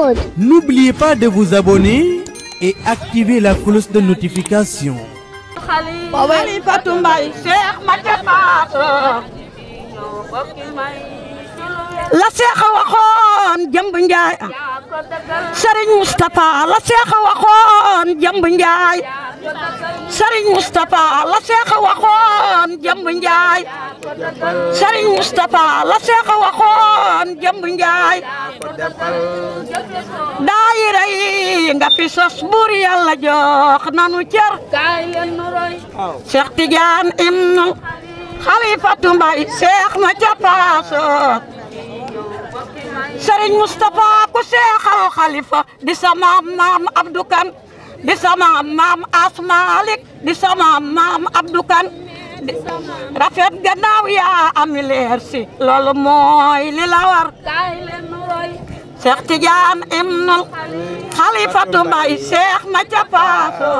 Prod. N'oubliez pas de vous abonner et activer la cloche de notification. Xalifatu Mbay Seex ma ca Faatu la Seex waxoon jëmb Njaay Sëriñ Mustapha la Seex waxoon jëmb Njaay Sëriñ Mustapha la Seex waxoon jëmb Njaay Sëriñ Mustapha la Seex waxoon jëmb Njaay daayira yi nga fi sos buur Yàlla jox nanu cër Seex Tijaan ibnu Xalifatu Mbay Seex ma ca Paaso Sëriñ Mustapha ku seexal xalifa di sama maam Abdou Kan di sama maam Asmalik di sama maam Abdou Kan rafet gannaaw yaa ami leer si loolu mooy li la war Seex Tijaan ibnul Xalifatu Mbay Seex ma ca Paaso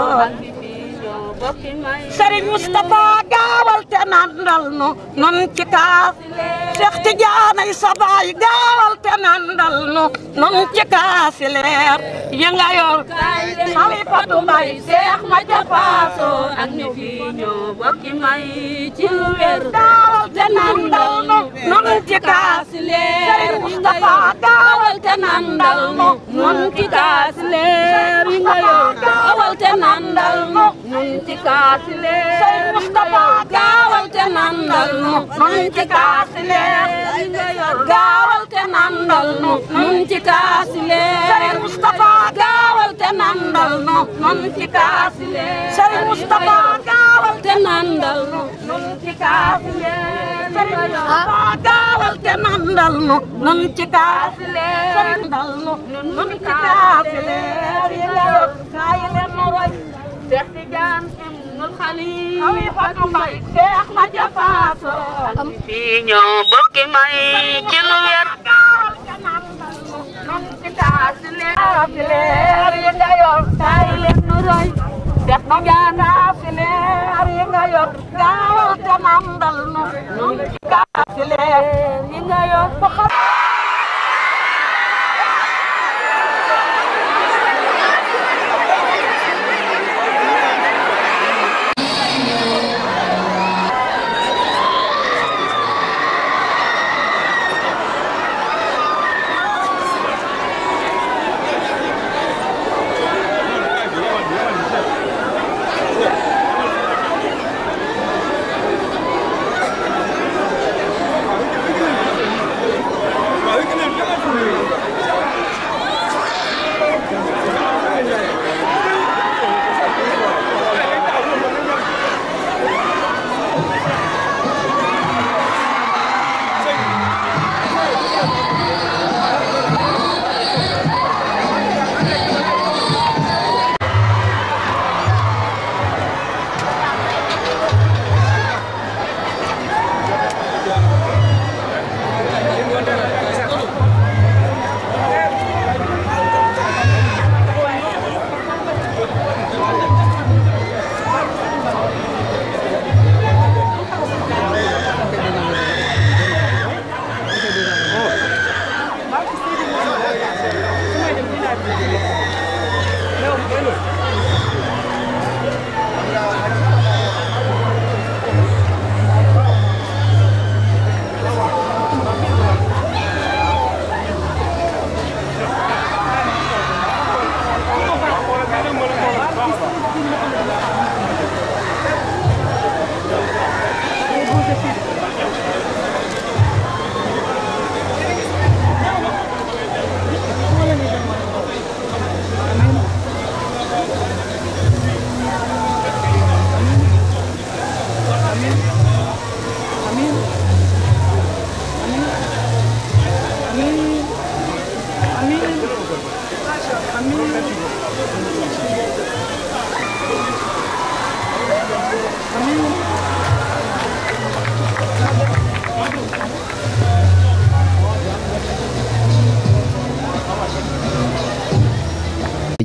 Sëriñ Mustapha gaawal te nandal nu nun ci kaas Seex Tijaan ay sabaay gaawal te nandal nu nun ci kaasi leer yi nga yor Xalifatu Mbay Seex ma ca Paaso ak ñu fi ñoo bokki may ci lu wér gaawal te nandal nu nun ci kaasi leer Sëriñ Mustapha gaawal te nandal nu nun ci kaasi leer yi nga yor gaawal te nandal nu nun ci kaasi leer Sëriñ Mustapha gaawal te nandal nu nun ci kaasi leer yi nga yor gaawal te nandal nu nun ci kaasi leer Sëriñ Mustapha gaawal te nandal nu nun ci kaasi leer Sëriñ Mustapha gaawal te nandal nu nun ci kaasi leer Sëriñ Mustapha gaawal te nandal nu nun ci kaasi leer Sëriñ nandal nu nun ci kaasi leer yi nga yor kaay leen nu roy Seex Tijaan ibnul Xalifa Xalifatu Mbay Seex ma ca Paaso fi ñoo bokki may ci lu wér gaawal te nandal nu nun ci kaasi leer yi nga yor kaay leen nu roy Seex Tijaan kaasi leer yi nga yor gaawal te nandal nu nun ci kaasi leer yi nga yor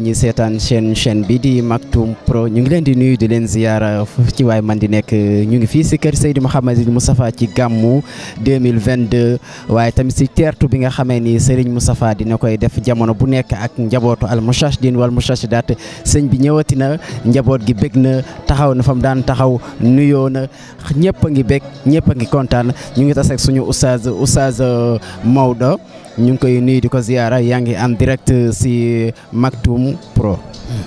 ñi seetaan chaîne chaîne bi di Maktoum Pro ñu ngi leen di nuyu di leen ziyaara fu ci waay man di nekk ñu ngi fii si kër Seydi Mouhamadou Moustapha ci gàmmu 2022 waaye tamit si teertu bi nga xamee ni Serigne Moustapha dina koy def jamono bu nekk ak njabootu al muchachdin wal muchachidat sëñ bi ñëwati na njaboot gi bég na taxaw na fa mu daan taxaw nuyoo na ñëpp a ngi bég ñëpp a ngi kontaan ñu ngi tas ak suñu oustaz oustaz Maodo ñu ngi koy nuyu di ko ziyaara yaa ngi en direct si Maktoum Pro.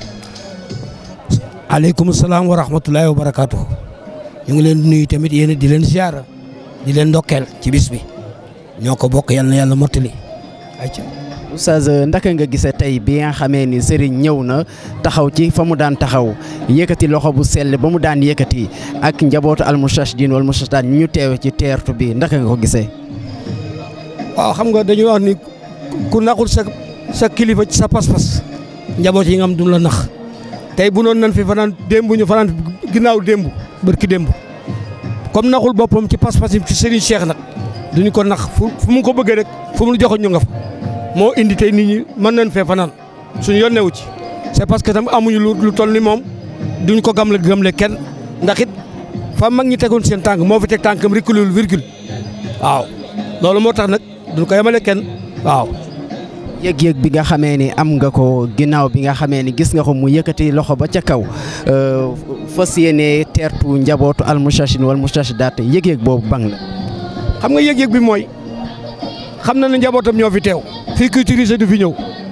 aleykum salaam wa rahmatullahi wa barakaatu. ñu ngi leen di nuyu tamit yéen di leen ziyaara di leen ndokkeel ci bis bi ñoo ko bokk yal na yàlla mottali. ayca oustaz ndaka nga gisee tey bi nga xamee ni Serigne ñëw na taxaw ci fa mu daan taxaw yëkkati loxo bu sell ba mu daan yëkkati ak njabootu al muchachdin wal muchachidat ñu ñu teewe ci teertu bi ndaka nga ko gisee. waaw xam nga dañuy wax ni ku naxul sa sa kilifa ci sa pas-pas njaboot yi nga am du la nax tey bu noonu nan fi fanaan démb ñu fanaan ginnaaw démb barki démb comme naxul boppam ci pas-pas yi ci Serigne Cheikh nag duñu ko nax fu fu mu ko bëggee rek fu mu joxoon ñu nga fa moo indi tey nit ñi mën nañ fee fanaan suñu yoon newu ci c'est parce que tam amuñu lu lu toll ni moom duñ ko gamle gamle kenn ndax it fa mag ñi tegoon seen tànk moo fi teg tànkam reculul virgule waaw loolu moo tax nag duñ ko yemale kenn waaw. yëg-yëg bi nga xamee ni am nga ko ginnaaw bi nga xamee ni gis nga ko mu yëkkati loxo ba ca kaw fas yéene teertu njabootu al muchachin wal muchachidat yëg-yëg boobu bang la. xam nga yëg-yëg bi mooy xam na ne njabootam ñoo fi teew. fii culturisé du fi ñëw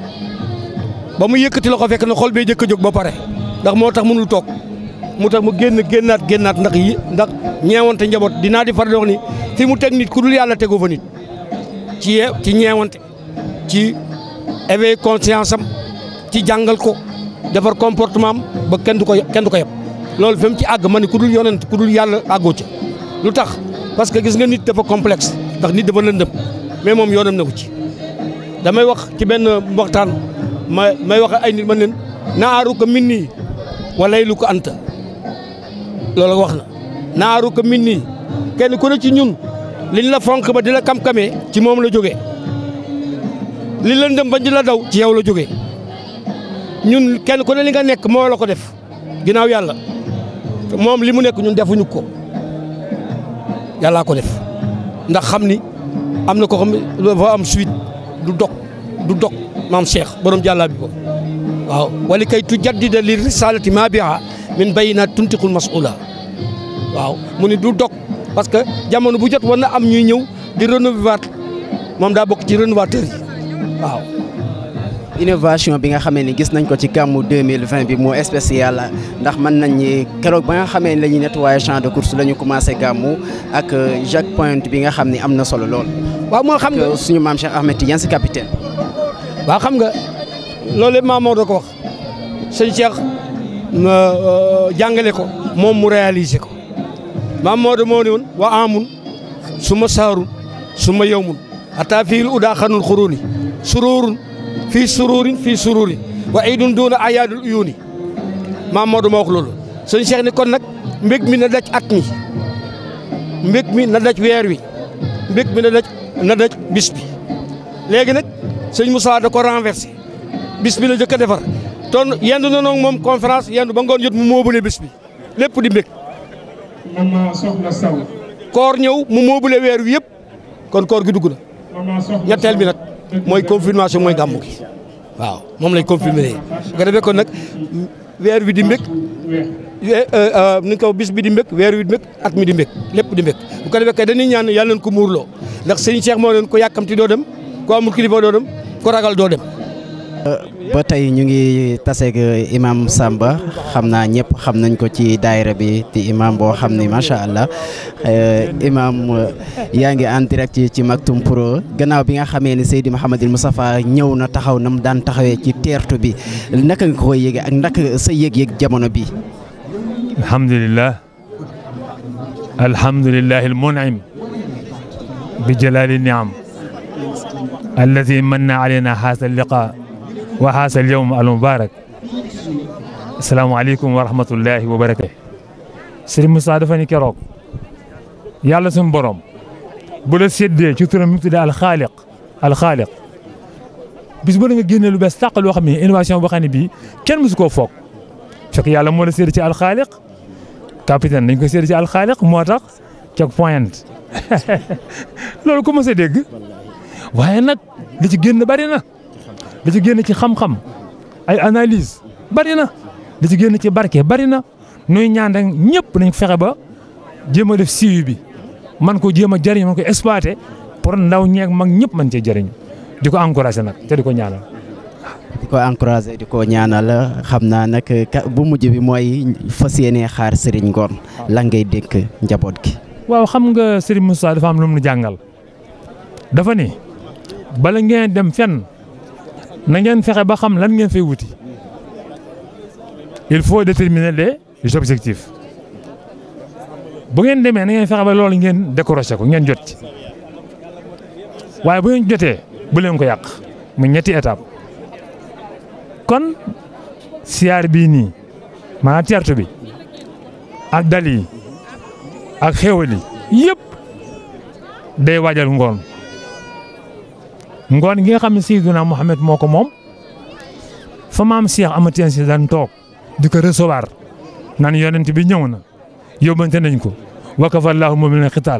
ba mu yëkkati loxo fekk na xol bee jëkk a jóg ba pare ndax moo tax mënul toog mu tax mu génn génnaat génnaat ndax yi ndax ñeewante njaboot dinaa di faral di wax ni fi mu teg nit ku dul yàlla tegoo fa nit ci ye ci ñeewante ci éveil conscience am ci jàngal ko defar comportement am ba kenn du ko kenn du ko yeb loolu fi mu ci àgg ma ne ku dul yonent ku dul yàlla àggoo ca lu tax parce que gis nga nit dafa complexe ndax nit dafa lëndëm mais moom yoonam na ko ci damay wax ci benn waxtaan ma may wax ay nit man leen naaru ko min nii walay lu ko anta loolu wax na naaru ko min nii kenn ku ne ci ñun liñ la fonk ba di la kam-kamee ci moom la jógee li lëndëm ba di la daw ci yow la jógee ñun kenn ku ne li nga nekk moo la ko def ginnaaw yàlla moom li mu nekk ñun defuñu ko yàllaa ko def ndax xam ni am na ko xam ne dafa am suite du dog du dog maam Cheikh borom jàllaa bi ko waaw wali kay tu jaddida li risalati ma biha min bayinat tuntiqul mas'ula waaw mu ni du dog parce que jamono bu jot war na am ñuy ñëw di renouveler moom daa bokk ci rénovateur yi waaw innovation bi nga xamee ni gis nañ ko ci gàmmu 2020 bi moo spécial ndax mën nañ ni keroog ba nga xamee ni la ñuy nettoyer champ de course la ñu commencé gàmmu ak Jacques Point bi nga xam ni am na solo lool. waaw moo xam nga suñu maam Cheikh Ahmed Tidiane si capitaine. waaw xam nga loolu yëpp maam Maodo ko wax sëñ Cheikh jàngale ko moom mu réaliser ko maam Maodo moo ne woon wa amun su ma saarun su ma yow mun ataa fiil udaa xanul xuruuni sururun fii sururin fii sururin wa idun duuna ayaadul uyuuni maam Maodo moo wax loolu sëñ Cheikh ni kon nag mbég mi na daj at mi mbég mi na daj weer wi mbég mi na daj na daj bis bi léegi nag sëñ Moussa da ko renversé bis bi la jëkk a defar ton yendu na noog moom conférence yendu ba ngoon jot mu moobule bis bi lépp di mbég mama soxna saw koor ñëw mu moobule weer wi yëpp kon koor gi dugg na mama soxna ñetteel bi nag mooy confirmation mooy gàmmu gi waaw moom lay confirmer bu ko defee kon nag weer wi di mbég ni ko bis bi di mbég weer wi di mbég at mi di mbég lépp di mbég bu ko defee kay dañuy ñaan yàlla nañ ko muurloo ndax sëñ Cheikh moo leen ko yàkkamti doo dem ko amul kilifa doo dem ko ragal doo dem ba tey ñu ngi taseeg imam Samba xam naa ñëpp xam nañ ko ci daayira bi di imam boo xam ni macha allah imam yaa ngi en direct ci Maktoum Pro gannaaw bi nga xamee ni Seydi Mouhamadul Moustapha ñëw na taxaw na mu daan taxawee ci teertu bi naka nga koy yëgee ak naka sa yëg-yëg jamono bi alhamdulillah alhamdulillah almun'im bi jalali ni'am alladi manna alayna haasa alliqa wa haasa alyawm almubarak asalaamaaleykum wa rahmatullahi wa barakatu Sëriñ Moussa dafa ni keroog yàlla suñu borom bu la séddee ci turam mi tuddee alxaaliq alxaaliq bis bu ne nga génne lu bees tàq loo xam ne innovation boo xam ne bii kenn mësu koo foog fekk yàlla moo la sédd ci alxaaliq capitaine dañ ko sédd ci alxaaliq moo tax check point loolu ko mos a dégg waaye nag li ci génn bari na li ci génn ci xam-xam ay analyse bari na li ci génn ci barke bari na nuy ñaan rek ñëpp nañ fexe ba jéem a def suivi bi man ko jéem a jëriñ man ko exploité pour ndaw ñeeg mag ñëpp mën cee jëriñ di ko encouragé nag te di ko ñaanal. di ko encouragé di ko ñaanal xam naa nag bu mujj bi mooy fas yéenee xaar Serigne Ngor la ngay dénk njaboot gi. waaw xam nga Serigne Moussa dafa am lu mu jàngal dafa ni bala ngeen dem fenn na ngeen fexe ba xam lan ngeen fay wuti il faut déterminer les objectifs bu ngeen demee na ngeen fexe ba loolu ngeen décroché ko ngeen jot ci waaye bu ngeen jotee bu leen ko yàq mu ñetti étape kon siyaar bii nii maanaam teertu bi ak dal yi ak xéwal yi yëpp day waajal ngoon ngoon gi nga xam ne Seydina Mohamed moo ko moom fa maam Cheikh Amatien si daan toog di ko recevoir naan yonent bi ñëw na yóbbante nañ ko wakafa Allahu mu'mina xitaal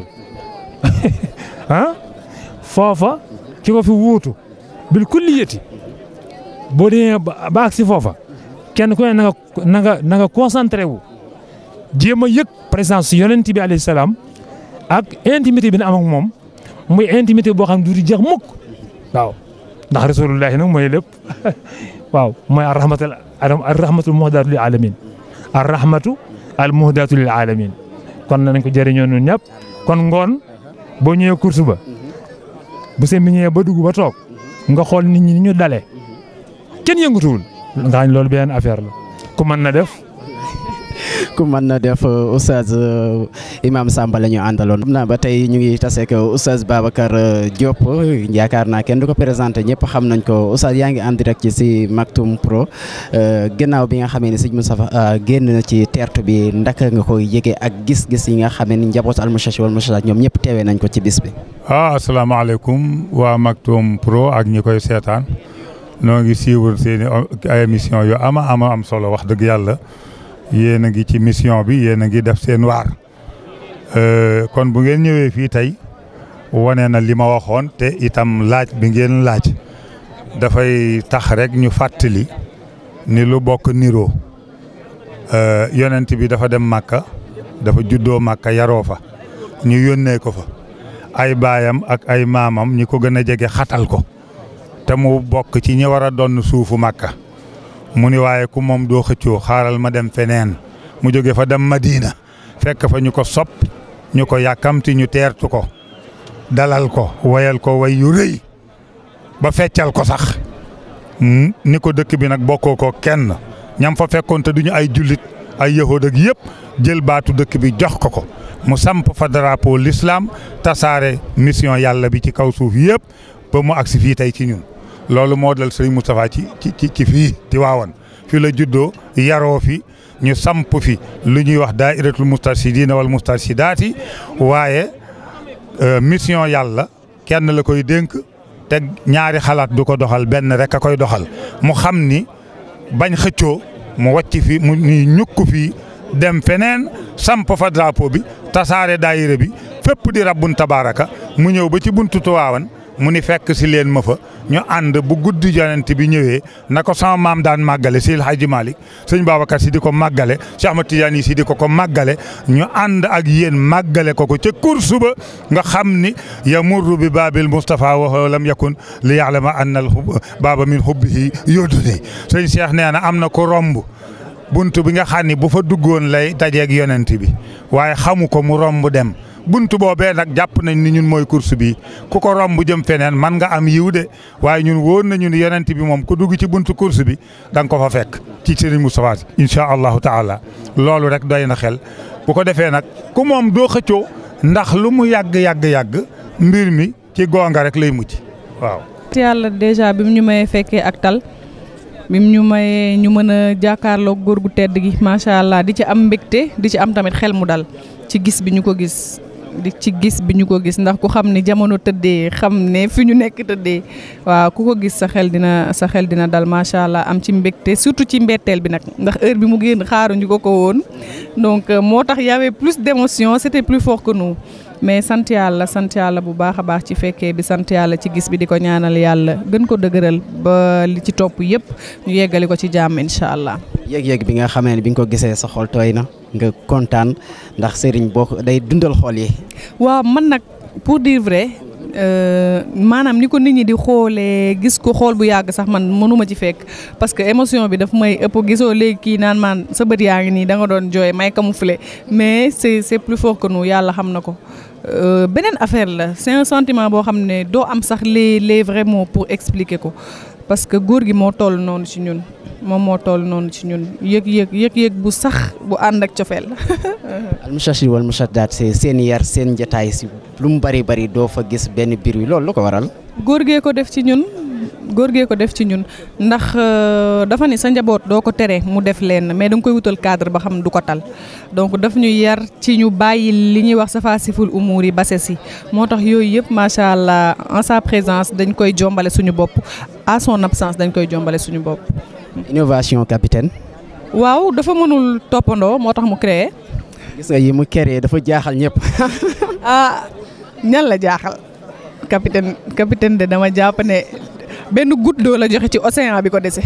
ah foofa ki ko fi wuutu bil kulliyati boo demee ba ak si foofa kenn ku ne na nga na nga na nga concentré wu jéem a yëg présence yonent bi alayhi salaam ak intimité bi na am ak moom muy intimité boo xam ne du di jeex mukk waaw ndax rasulullahi nag mooy lépp waaw mooy arrahmatul arrahmatul muhdatu lil alamin arrahmatu al muhdatu lil alamin kon nañ ko jëriñoo ñun ñëpp kon ngoon boo ñëwee course ba bu seen bi ñëwee ba dugg ba toog nga xool nit ñi ni ñu dalee kenn yëngatuwul nga xam loolu benn affaire la ku mën na def ku mën na def oustaz Imam Samba la ñu àndaloon. xam naa ba tey ñu ngi tase ak oustaz Babacar Diop yaakaar naa kenn du ko présenté ñëpp xam nañ ko oustaz yaa ngi en direct ci si Maktoum Pro gannaaw bi nga xamee ne sëñ Moustapha génn na ci teertu bi ndaka nga koy yëgee ak gis-gis yi nga xamee ni njabootu almuchachi wal muchachaat ñoom ñëpp teewee nañ ko ci bis bi. ah asalaamaaleykum waa Maktoum Pro ak ñi koy seetaan noo ngi suivre seen i émission yu ama ama am solo wax dëgg yàlla. yéen a ngi ci mission bi yéen a ngi def seen waar kon bu ngeen ñëwee fii tey wane na li ma waxoon te itam laaj bi ngeen laaj dafay tax rek ñu fàttali ni lu bokk niroo yonent bi dafa dem Màkka dafa juddoo Màkka yaroo fa ñu yónnee ko fa ay baayam ak ay maamam ñi ko gën a jege xatal ko te mu bokk ci ñi war a donn suufu Màkka mu ni waaye ku moom doo xëccoo xaaral ma dem feneen mu jóge fa dem Madina fekk fa ñu ko sopp ñu ko yàkkamti ñu teertu ko dalal ko wayal ko way yu rëy ba feccal ko sax ni ko dëkk bi nag bokkoo ko kenn ñam fa fekkoon te duñu ay jullit ay yahood ak yëpp jël baatu dëkk bi jox ko ko mu samp fa drapeau l'islam tasaare mission yàlla bi ci kaw suuf yëpp ba mu agsi fii tey ci ñun loolu moo dal sëriñ Moustapha ci ci ci fii ci waawan fi la juddoo yaroo fi ñu samp fi lu ñuy wax daayiratul mustarshidina wal mustarshidaati waaye mission yàlla kenn la koy dénk te ñaari xalaat du ko doxal benn rek a koy doxal mu xam ni bañ xëccoo mu wàcc fi mu ñukk fii dem feneen samp fa drapeau bi tasaare daayira bi fépp di rabbun tabaaraka mu ñëw ba ci buntu Tiwaawan mu ni fekk si leen ma fa ñu ànd bu guddi yonent bi ñëwee na ko sama maam daan màggale si El Hadji Malick sëñ Babacar si di ko màggale Cheikh Ahmad Tidiane si di ko ko màggale ñu ànd ak yéen màggale ko ko ca kursu ba nga xam ni yamurru bi baabil Moustapha wa lam yakun li ya'lama anna al baaba min hubbihi yódduni sëñ Cheikh nee na am na ko romb bunt bi nga xam ni bu fa duggoon lay dajeeg yonent bi waaye xamu ko mu romb dem buntu boobee nag jàpp nañ ni ñun mooy course bi ku ko romb jëm feneen man nga am yiw de waaye ñun wóor nañu ni yonent bi moom ku dugg ci buntu course bi da nga ko fa fekk ci Serigne Moustapha incha allahu taala loolu rek doy na xel bu ko defee nag ku moom doo xëccoo ndax lu mu yàgg yàgg yàgg mbir mi ci goonga rek lay mujj waaw. yàlla dèjà bi mu ñu mayee fekkee ak tal bi mu ñu mayee ñu mën a jàkkaarloo góor gu tedd gi macha allah di ci am mbégte di ci am tamit xel mu dal ci gis bi ñu ko gis. di ci gis bi ñu ko gis ndax ku xam ni jamono tëddee xam ne fi ñu nekk tëddee waaw ku ko gis sa xel dina sa xel dina dal macha allah am ci mbégte surtout ci mbetteel bi nag ndax heure bi mu génn xaaruñu ko ko woon donc moo tax y avait plus d'émotion c'était plus fort que nous mais sant yàlla sant yàlla bu baax a baax ci fekkee bi sant yàlla ci gis bi di ko ñaanal yàlla gën ko dëgëral ba li ci topp yëpp ñu yeggali ko ci jàmm incha allah. yëg-yëg bi nga xamee ne bi nga ko gisee sa xol tooy na nga kontaan ndax sëriñ boo ko day dundal xol yi. waaw man nag pour dire vrai maanaam ni ko nit ñi di xoolee gis ko xool bu yàgg sax man mënuma ci fekk parce que émotion bi daf may ëpp gisoo léegi kii naan maan sa bët yaa ngi nii da nga doon jooy may camoufler mais c'est c'est plus fort que nous yàlla xam na ko. beneen affaire la c'est un sentiment boo xam ne doo am sax les les vrais mots pour expliquer ko parce que góor gi moo toll noonu ci ñun moom moo toll noonu ci ñun yëg-yëg yëg-yëg bu sax bu ànd ak cofeel almushashid wal mushaddaat c'est seen yar seen njataay si lu mu bari bari doo fa gis benn biir wi loolu lu ko waral. góor gee ko def ci ñun góor gee ko def ci ñun ndax dafa ni sa njaboot doo ko tere mu def leen mais da nga koy wutal cadre ba xam du ko tal donc daf ñu yar ci ñu bàyyi li ñuy wax safa siful umuur yi base si moo tax yooyu yëpp macha allah en sa présence dañ koy jombale suñu bopp à son absence dañ koy jombale suñu bopp. innovation capitaine. waaw dafa mënul toppandoo moo tax mu créé. gis nga yi mu créé dafa jaaxal ñëpp. ah ñan la jaaxal capitaine capitaine de dama jàpp ne benn goutte d'eau la joxe ci océan bi ko dese.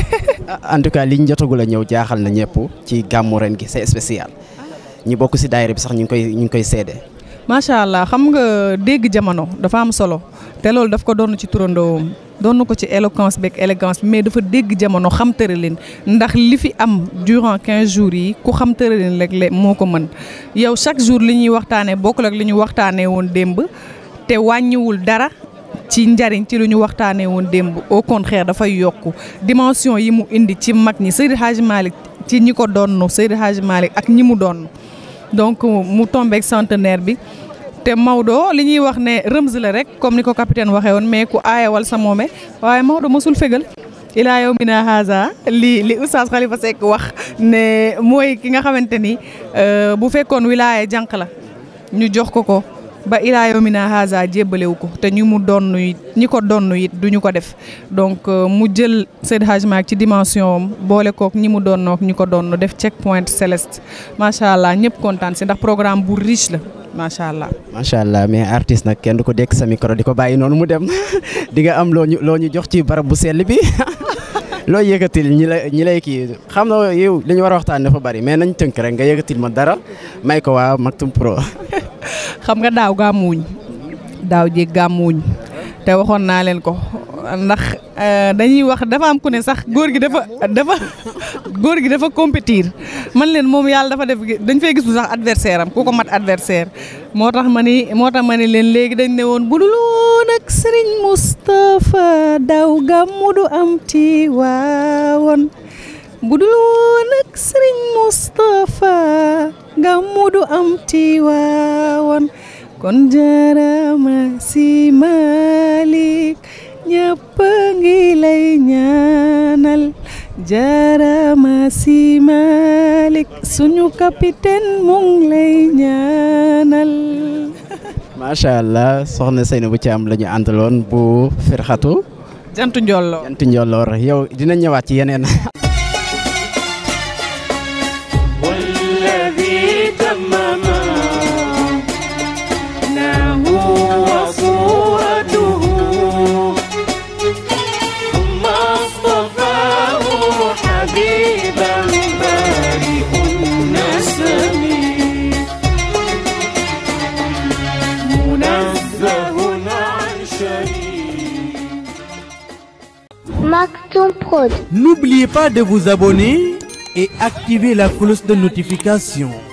en tout cas liñ jotagul a ñëw jaaxal na ñëpp ci gàmmu ren gi c'est spécial ñi bokk ci daayira bi sax ñu ngi koy ñu ngi koy seede. macha allah xam nga dégg jamono dafa am solo te loolu daf ko doon ci turandoom doon ko ci éloquence beeg élégance mais dafa dégg jamono xam tëralin ndax li fi am durant 15 jours yi ku xam tëralin rek le moo ko mën yow chaque jour li ñuy waxtaanee bokkul ak li ñu waxtaanee woon démb te wàññiwul dara. ci njariñ ci lu ñu waxtaanee woon démb au contraire dafay yokku dimension yi mu indi ci mag ñi Seydi Hadji Malick ci ñi ko doon Seydi Hadji Malick ak ñi mu doon donc mu tombeek centenaire bi te Maodo li ñuy wax ne rëmz la rek comme ni ko capitaine waxee woon mais ku aayawal sa moome waaye Maodo mosul fegal ilaa yow mina haza li li oustaz Khalifa Seck wax ne mooy ki nga xamante ni bu fekkoon wilaya jànq la ñu jox ko ko ba ilaa yow mina haza jébbalewu ko te ñu mu donn it ñi ko donn it duñu ko def donc mu jël Seydi Hadji Malick ci dimension am boole kook ñi mu donnook ñi ko donn def check point céleste macha allah ñëpp kontaan si ndax programme bu riche la macha allah. macha allah mais artiste nag kenn du ko dekk sa micro di ko bàyyi noonu mu dem di nga am loo ñu loo ñu jox ci barab bu sell bi loo yëkkatil ñi lay ñi lay kii xam na yow li ñu war a waxtaan dafa bari mais nañ tënk rek nga yëkkatil ma dara may ko waa Maktoum Pro. xam nga daaw gàmmuwuñ daaw jéeg gàmmuwuñ te waxoon naa leen ko ndax dañuy wax dafa am ku ne sax góor gi dafa dafa góor gi dafa compétir man leen moom yàlla dafa def dañ fay gisul sax adversaire am ku ko mat adversaire moo tax ma ni moo tax ma ni leen léegi dañ ne woon bu dul woon ak Serigne Moustapha daaw gàmmu du am ci waawoon bu dul woon ak Serigne Moustapha gàmmu du am ci waawoon kon jaarama si Malick ñëpp ngi lay ñaanal jaarama si Malick suñu capitaine mu ngi lay ñaanal. macha allah soxna Seynabou Thiam la ñu àndaloon bu firxatu. jantu njolloor jantu njolloor yow dina ñëwaat ci yeneen. Maktoum Prod. N'oubliez pas de vous abonner et activer la cloche de notification.